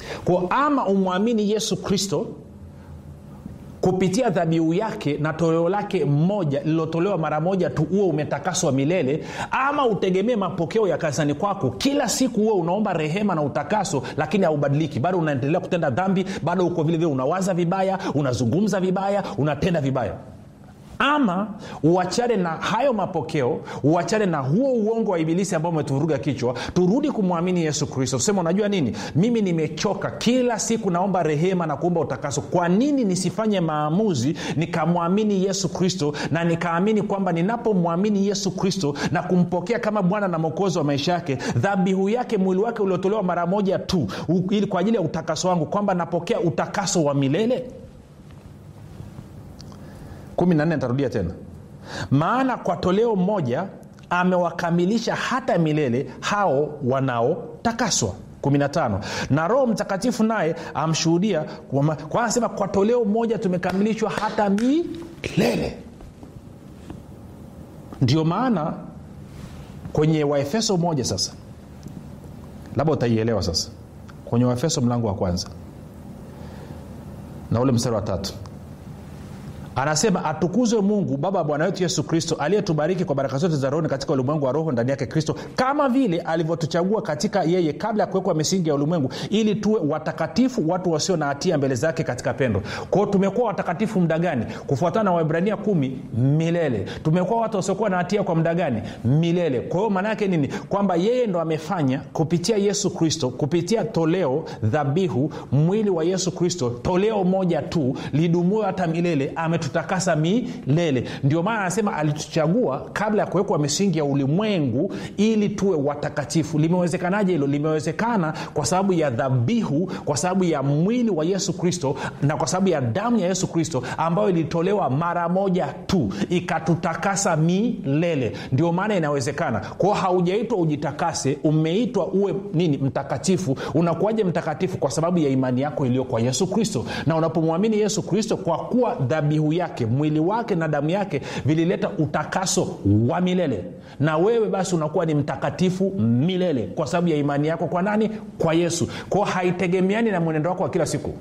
kwa ama umwamini yesu kristo kupitia dhabihu yake na toleo lake mmoja lililotolewa mara moja tu huo umetakaswa milele ama utegemee mapokeo ya kanisani kwako kila siku huo unaomba rehema na utakaso lakini haubadiliki bado unaendelea kutenda dhambi bado uko vile vile unawaza vibaya unazungumza vibaya unatenda vibaya ama uachane na hayo mapokeo uachane na huo uongo wa ibilisi ambao umetuvuruga kichwa turudi kumwamini yesu kristo tusema unajua nini mimi nimechoka kila siku naomba rehema na kuomba utakaso kwa nini nisifanye maamuzi nikamwamini yesu kristo na nikaamini kwamba ninapomwamini yesu kristo na kumpokea kama bwana na mwokozi wa maisha yake dhabihu yake mwili wake uliotolewa mara moja tu u- ili kwa ajili ya utakaso wangu kwamba napokea utakaso wa milele 14 nitarudia tena maana kwa toleo moja amewakamilisha hata milele hao wanaotakaswa 15 na roho mtakatifu naye amshuhudia kwamba- kwa anasema kwa toleo moja tumekamilishwa hata milele ndio maana kwenye waefeso moja sasa labda utaielewa sasa kwenye waefeso mlango wa kwanza na ule mstari wa tatu anasema atukuzwe mungu baba wa bwana wetu yesu kristo aliyetubariki kwa baraka zote za rohoni katika ulimwengu wa roho ndani yake kristo kama vile alivyotuchagua katika yeye kabla ya kuwekwa misingi ya ulimwengu ili tuwe watakatifu watu wasio na hatia mbele zake katika pendo kwao tumekuwa watakatifu muda gani kufuatana na waibrania kumi milele tumekuwa watu wasiokuwa na hatia kwa muda gani milele kwa hiyo maana yake nini kwamba yeye ndo amefanya kupitia yesu kristo kupitia toleo dhabihu mwili wa yesu kristo toleo moja tu lidumuo hata milele ametutakasa milele ndio maana anasema alituchagua kabla ya kuwekwa misingi ya ulimwengu ili tuwe watakatifu limewezekanaje hilo limewezekana kwa sababu ya dhabihu kwa sababu ya mwili wa yesu kristo na kwa sababu ya damu ya yesu kristo ambayo ilitolewa mara moja tu ikatutakasa milele ndio maana inawezekana kwao haujaitwa ujitakase umeitwa uwe nini mtakatifu unakuwaje mtakatifu kwa sababu ya imani yako iliyo kwa yesu kristo na unapomwamini yesu kristo kwa kuwa dhabihu yake mwili wake na damu yake vilileta utakaso wa milele na wewe basi unakuwa ni mtakatifu milele kwa sababu ya imani yako kwa nani kwa yesu kwao haitegemeani na mwenendo wako wa kila siku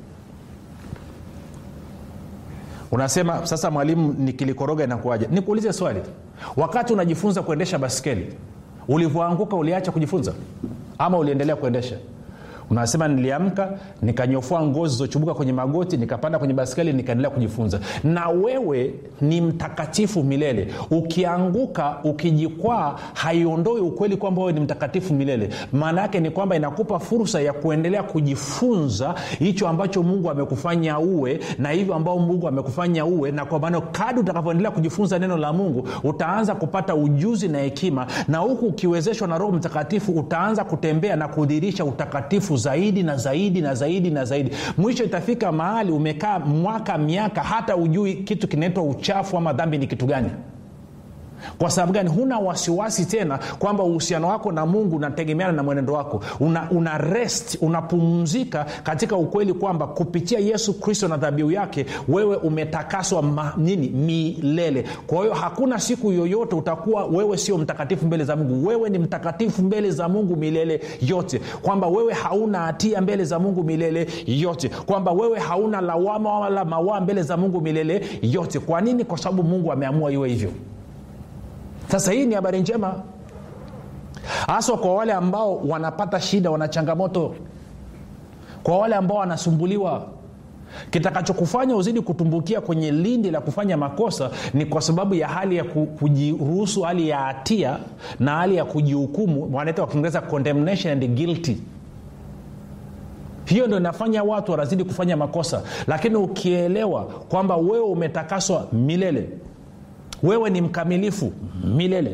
unasema sasa mwalimu nikilikoroga inakuaja nikuulize swali wakati unajifunza kuendesha baskeli ulivyoanguka uliacha kujifunza ama uliendelea kuendesha unasema niliamka nikanyofua ngozi zochubuka kwenye magoti nikapanda kwenye baskeli nikaendelea kujifunza na wewe ni mtakatifu milele ukianguka ukijikwaa haiondoi ukweli kwamba wewe ni mtakatifu milele maana yake ni kwamba inakupa fursa ya kuendelea kujifunza hicho ambacho mungu amekufanya uwe na hivyo ambao mungu amekufanya uwe na kwa maana kadi utakavyoendelea kujifunza neno la mungu utaanza kupata ujuzi na hekima na huku ukiwezeshwa na roho mtakatifu utaanza kutembea na kudhirisha utakatifu zaidi na zaidi na zaidi na zaidi mwisho itafika mahali umekaa mwaka miaka hata ujui kitu kinaitwa uchafu ama dhambi ni kitu gani kwa sababu gani huna wasiwasi tena kwamba uhusiano wako na mungu unategemeana na mwenendo wako una, una rest unapumzika katika ukweli kwamba kupitia yesu kristo na dhabihu yake wewe umetakaswa ma, nini milele kwa hiyo hakuna siku yoyote utakuwa wewe sio mtakatifu mbele za mungu wewe ni mtakatifu mbele za mungu milele yote kwamba wewe hauna hatia mbele za mungu milele yote kwamba wewe hauna lawama wala mawaa mbele za mungu milele yote kwa nini kwa sababu mungu ameamua iwe hivyo sasa hii ni habari njema haswa kwa wale ambao wanapata shida wana changamoto kwa wale ambao wanasumbuliwa kitakachokufanya uzidi kutumbukia kwenye lindi la kufanya makosa ni kwa sababu ya hali ya ku- kujiruhusu hali ya hatia na hali ya kujihukumu wanaita kwa kiingereza condemnation and guilty hiyo ndo inafanya watu wanazidi kufanya makosa lakini ukielewa kwamba wewe umetakaswa milele wewe ni mkamilifu milele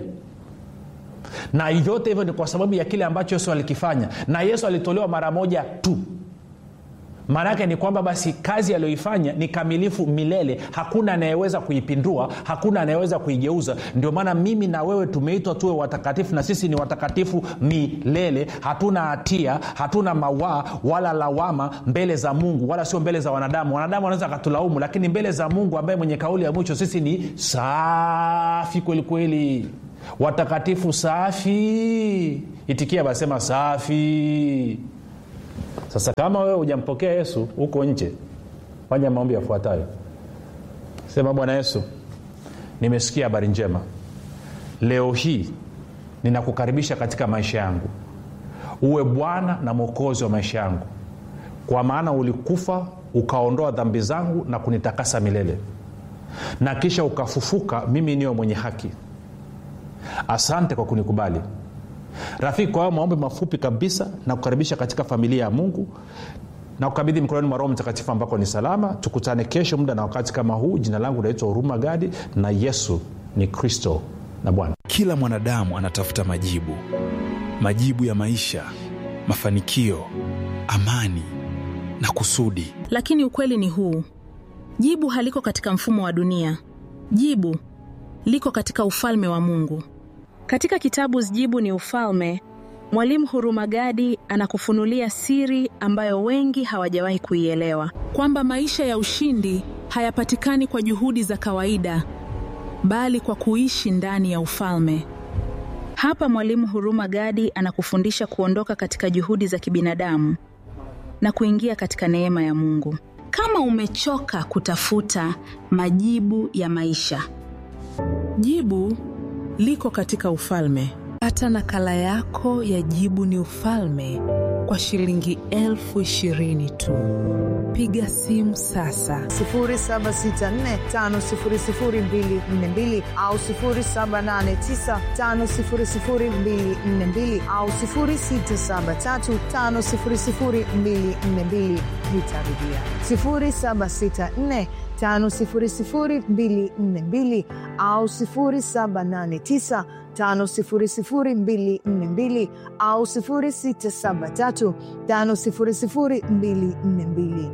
na vyote hivyo ni kwa sababu ya kile ambacho yesu alikifanya na yesu alitolewa mara moja tu maana yake ni kwamba basi kazi aliyoifanya ni kamilifu milele hakuna anayeweza kuipindua hakuna anayeweza kuigeuza ndio maana mimi na wewe tumeitwa tuwe watakatifu na sisi ni watakatifu milele hatuna hatia hatuna mawaa wala lawama mbele za mungu wala sio mbele za wanadamu wanadamu wanaweza akatulaumu lakini mbele za mungu ambaye mwenye kauli ya mwisho sisi ni safi kwelikweli watakatifu safi itikia basema safi sasa kama wewe hujampokea yesu huko nje fanya maombi yafuatayo sema bwana yesu nimesikia habari njema leo hii ninakukaribisha katika maisha yangu uwe bwana na mwokozi wa maisha yangu kwa maana ulikufa ukaondoa dhambi zangu na kunitakasa milele na kisha ukafufuka mimi niwe mwenye haki asante kwa kunikubali rafiki kwa hayo maombi mafupi kabisa na kukaribisha katika familia ya mungu na kukabidhi mikononi mwa roho mtakatifu ambako ni salama tukutane kesho muda na wakati kama huu jina langu naitwa huruma gadi na yesu ni kristo na bwana kila mwanadamu anatafuta majibu majibu ya maisha mafanikio amani na kusudi lakini ukweli ni huu jibu haliko katika mfumo wa dunia jibu liko katika ufalme wa mungu katika kitabu jibu ni ufalme mwalimu hurumagadi anakufunulia siri ambayo wengi hawajawahi kuielewa kwamba maisha ya ushindi hayapatikani kwa juhudi za kawaida bali kwa kuishi ndani ya ufalme hapa mwalimu huruma gadi anakufundisha kuondoka katika juhudi za kibinadamu na kuingia katika neema ya mungu kama umechoka kutafuta majibu ya maisha jibu liko katika ufalme pata nakala yako ya jibu ni ufalme kwa shilingi elfu ishirini tu piga simu sasa 7645242 au 7895242 au 673500242 nitarudia 764 5242 au 789 5242 au 673 5242